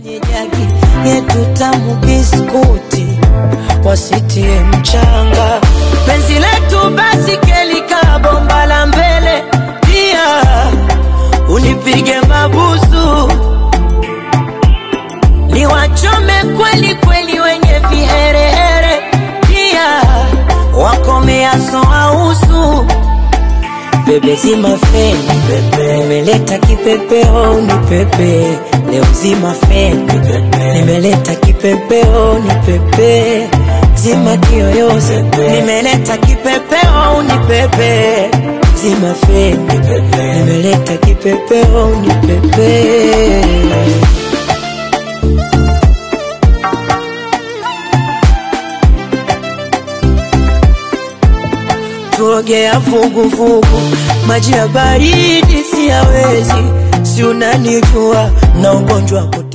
kwenye jagi yetu tamu biskuti wasitie mchanga penzi letu basi kelika bomba la mbele pia unipige mabusu niwachome kweli kweli wenye viherehere pia wakomeaso ausu bebe zima feni pepe nimeleta kipepeo ni pepe leo zima feni pepe nimeleta kipepeo ni pepe zima kiyoyozi nimeleta kipepeo ni pepe zima feni pepe nimeleta kipepeo ni pepe tuogea vuguvugu, maji ya baridi siyawezi, si unanijua na ugonjwa wa